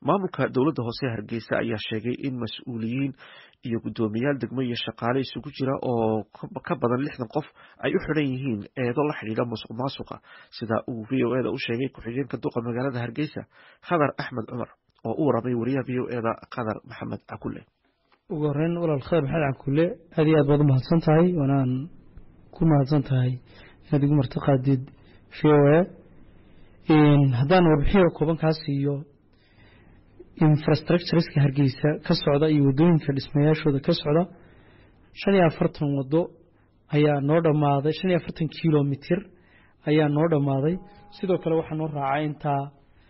maamulka dowladda hoose hargeysa ayaa sheegay in mas-uuliyiin iyo guddoomiyaal degmo iyo shaqaale isugu jira oo ka badan lixdan qof ay u xidhan yihiin eedo la xidhiidha musuq maasuqa sida uu v o eda u sheegay ku-xigeenka duqa magaalada hargeysa khadar axmed cumar oo u waramay wariyaha v o eda khadar maxamed cakule ugu horeyn walaal khadar maxamed cakule aad iyo aad baad u mahadsan tahay waanaan ku mahadsan tahay inaad igu martiqaadid v o a haddaan warbixin kooban kaa siiyo infrastructureska hargeysa ka socda iyo wadooyinka dhismayaashooda ka socda shan iyo afartan wado ayaa noo dhammaaday shan iyo afartan kilomitir ayaa noo dhammaaday sidoo kale waxaa noo raacay intaa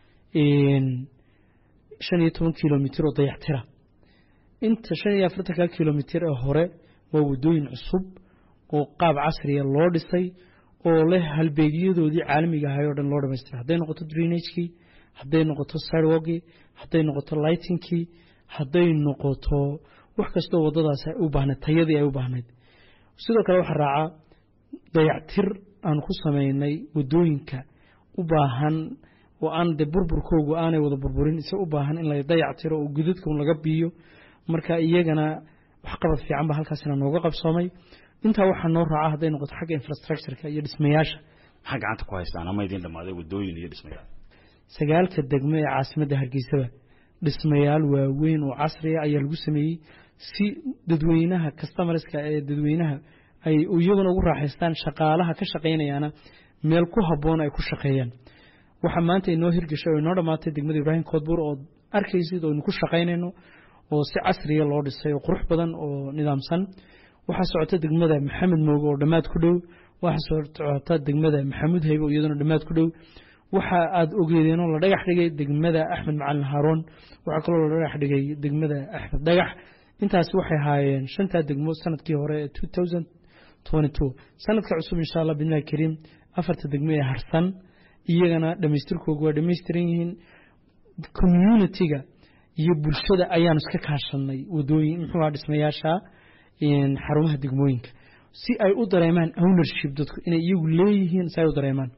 shan iyo toban kilomitir oo dayactira inta shan iyo afartanka kilomitir ee hore waa wadooyin cusub oo qaab casriya loo dhisay oo leh halbeegyadoodii caalamiga ahay oo dhan loo dhamaystira hadday noqoto drainagekii hadday noqoto sidewalkii hadday noqoto lightingkii hadday noqoto wax kastoo wadadaas ay u baahnayd tayadii ay u baahnayd sidoo kale waxaa raaca dayactir aan ku sameynay wadooyinka u baahan oo aan de burburkoogu aanay wada burburin ise u baahan in la dayactiro oo gudadka laga biiyo marka iyagana waxqabad fiican ba halkaasina nooga qabsoomay intaa waxaa noo raaca hadday noqoto xagga infrastructureka iyo dhismayaasha maxaa gacanta ku haystaan ama idin dhammaaday wadooyin iyo dhismayaal sagaalka degmo ee caasimadda hargeysaba dhismayaal waaweyn oo casriya ayaa lagu sameeyey si dadweynaha customarska ee dadweynaha ay iyaguna ugu raaxaystaan shaqaalaha ka shaqaynayaana meel ku habboon ay ku shaqeeyaan waxaa maanta inoo hirgashay oo inoo dhammaatay degmada ibraahim koodbuur oo arkaysid oo aynu ku shaqaynayno oo si casriya loo dhisay oo qurux badan oo nidaamsan waxaa socota degmada maxamed mooge oo dhammaad ku dhow waxaa socota degmada maxamuud haybe oo iyaduna dhammaad ku dhow waxa aada ogeedeenoo la dhagax dhigay degmada axmed macalin haaroon waxaa kaloo la dhagax dhigay degmada axmed dhagax intaasi waxay ahaayeen shantaa degmo sanadkii hore ee two thousand twenty two sanadka cusub insha allah bidnillahi kariim afarta degmo ee harsan iyagana dhamaystirkooga waa dhamaystiran yihiin communitiga iyo bulshada ayaanu iska kaashanay wadooyin muxuu aha dhismayaasha xarumaha degmooyinka si ay u dareemaan ownership dadku inay iyagu leeyihiin si ay u dareemaan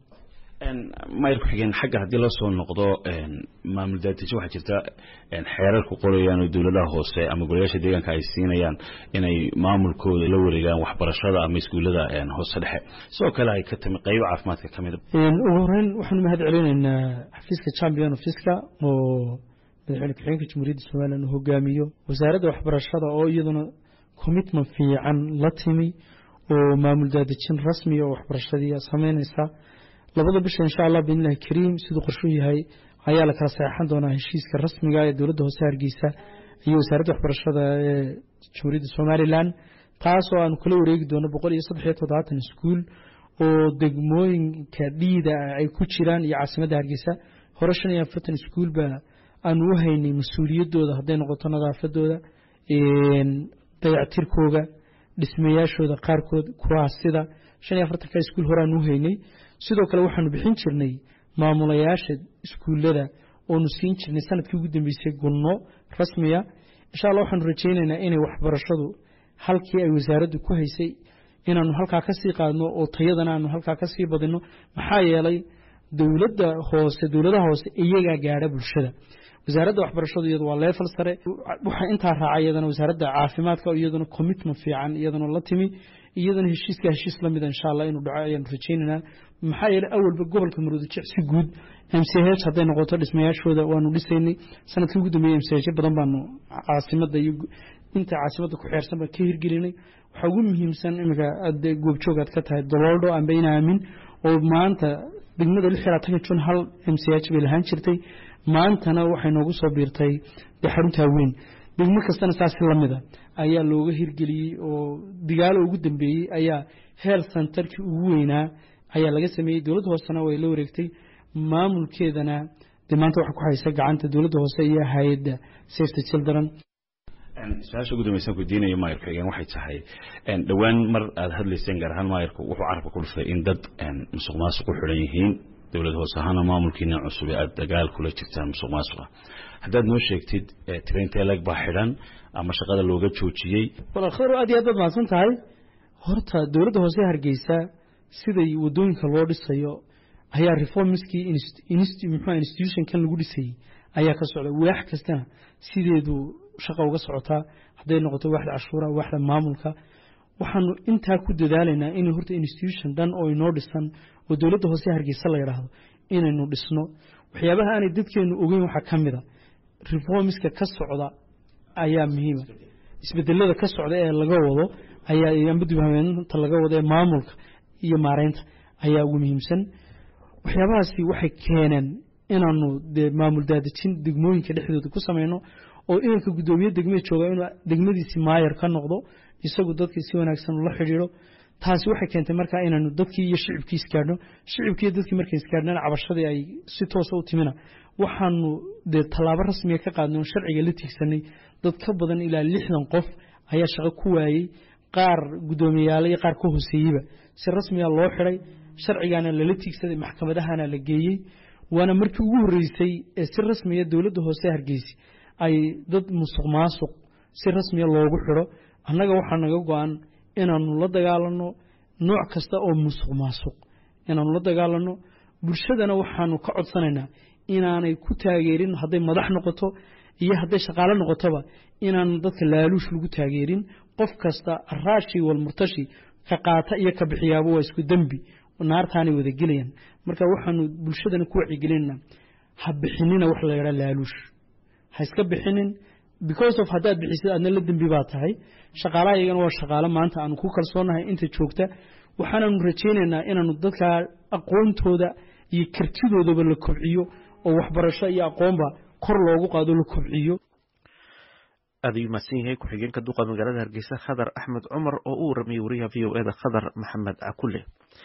mayr ku-xigeen xagga haddii la soo noqdo maamul daatiso waxaa jirta xeerar ku qorayaan oo dowladaha hoose ama golayaasha deegaanka ay siinayaan inay maamulkooda la wareegaan waxbarashada ama iskuullada hoose dhexe sidoo kale ay ka timi qaybo caafimaadka ka mid ugu horeyn waxaanu mahad celinaynaa xafiiska champion ofiska oo madaxweyne ku-xigeenka jamhuuriyadda somalilan uu hogaamiyo wasaaradda waxbarashada oo iyaduna commitment fiican la timi oo maamul daadejin rasmiya oo waxbarashadii sameynaysa labada bisha insha allah biidnillahi kariim siduu qorshuu yahay ayaa la kala saxeixan doonaa heshiiska rasmiga ee dowladda hoose hargeysa iyo wasaaradda waxbarashada ee jamhuuriyadda somalilan taasoo aanu kala wareegi doono boqol iyo saddex iyo toddobaatan iskuul oo degmooyinka dhiida ay ku jiraan iyo caasimadda hargeysa hore shan iyo afartan iskuulba aanu u haynay mas-uuliyaddooda hadday noqoto nadaafadooda dayactirkooga dhismayaashooda qaarkood kuwaas sida shan iyo afartanka iskuul hore aanu u haynay sidoo kale waxaanu bixin jirnay maamulayaasha iskuullada oonu siin jirnay sanadkii ugu dambeysay gunno rasmiya insha allah waxaanu rajaynaynaa inay waxbarashadu halkii ay wasaaraddu ku haysay inaanu halkaa ka sii qaadno oo tayadana aanu halkaa ka sii badinno maxaa yeelay dowladda hoose dowladaha hoose iyagaa gaadha bulshada wasaaradda waxbarashadu iyadu waa leefal sare waxaa intaa raaca iyadana wasaaradda caafimaadka iyaduna commitment fiican iyaduna la timi iyadana heshiiska heshiis la mida insha allah inuu dhaco ayaanu rajaynaynaa maxaa yeelay awalba gobolka maroodijic si guud m c h hadday noqoto dhismayaashooda waanu dhisaynay sanadkii ugu dambeeyey m c h badan baanu caasimadda iyo inta caasimadda ku xeersan baan ka hirgelinay waxaa ugu muhiimsan iminka aad goobjoog aad ka tahay dololdho amba in aamin oo maanta degmada lix iyo labaatanka jun hal m c h bay lahaan jirtay maantana waxay noogu soo biirtay dee xaruntaa weyn degmo kastana saasi lamida ayaa looga hirgeliyey oo digaalo ugu dambeeyey ayaa health centerkii ugu weynaa ayaa laga sameeyey dowladda hoosena way la wareegtay maamulkeedana dee maanta waxa ku haysa gacanta dowladda hoose iyo hay-adda safety children su-aasha ugu dambaysan weydiinaya maayarka xigeen waxay tahay dhowaan mar aada hadlayseen gaar ahaan maayarku wuxuu carabka ku dhuftay in dad musuq maasuq u xidhan yihiin dowlad hoose ahaana maamulkiina cusub ee aada dagaal kula jirtaan musuq maasuqa haddaad noo sheegtid traintee leg baa xidhan ama shaqada looga joojiyey walaal khadar aad iyo aad baad mahadsan tahay horta dowladda hoose hargeysa siday wadooyinka loo dhisayo ayaa reformskii muxua institutionkan lagu dhisayey ayaa ka socda waax kastana sideedu shaqa uga socotaa hadday noqoto waaxda cashuura waaxda maamulka waxaanu intaa ku dadaalaynaa in horta institution dhan oo inoo dhisan oo dowladda hoose hargeysa la yidhaahdo inaynu dhisno waxyaabaha aanay dadkeenu ogeyn waxaa ka mid a reformiska ka socda ayaa muhiima isbedelada ka socda ee laga wado ayaa amba dibhabeenta laga wado ee maamulka iyo maareynta ayaa ugu muhiimsan waxyaabahaasi waxay keeneen inaanu dee maamul daadejin degmooyinka dhexdooda ku sameyno oo inanka guddoomiye degmee jooga inuu degmadiisi maayar ka noqdo isagu dadkii si wanaagsan ula xidhiidho taasi waxay keentay markaa inaanu dadkii iyo shicibkii isgaadhno shicibkii iyo dadkii markay isgaadhnaan cabashadii ay si toosa u timina waxaanu dee tallaabo rasmiga ka qaadnay oo sharciga la tiigsanay dad ka badan ilaa lixdan qof ayaa shaqo ku waayey qaar guddoomiyayaal iyo qaar ka hooseeyeyba si rasmiga loo xidhay sharcigaana lala tiigsaday maxkamadahana la geeyey waana markii ugu horreysay ee si rasmiya dowladda hoose hargeysa ay dad musuq maasuq si rasmiya loogu xidho annaga waxaa naga go-an inaanu la dagaalano nooc kasta oo musuq maasuq inaanu la dagaalano bulshadana waxaanu ka codsanaynaa inaanay ku taageerin hadday madax noqoto iyo hadday shaqaalo noqotoba inaanu dadka laaluush lagu taageerin qof kasta araashi walmurtashi ka qaata iyo ka bixiyaaba waa isku dembi naartaanay wada gelayaan marka waxaanu bulshadana ku wacyigelinana ha bixinina wax la yadhaa laaluush ha iska bixinin because of haddaad bixisid aadna la dembi baa tahay shaqaalaha iyagana waa shaqaalo maanta aanu ku kalsoonahay inta joogta waxaananu rajaynaynaa inaanu dadka aqoontooda iyo kartidoodaba la kobciyo oo waxbarasho iyo aqoonba kor loogu qaado la kobciyo aad ayuu mahadsan yahay ku-xigeenka duqa magaalada hargeysa khadar axmed cumar oo u waramayay wariyaha v o eda khadar maxamed cakule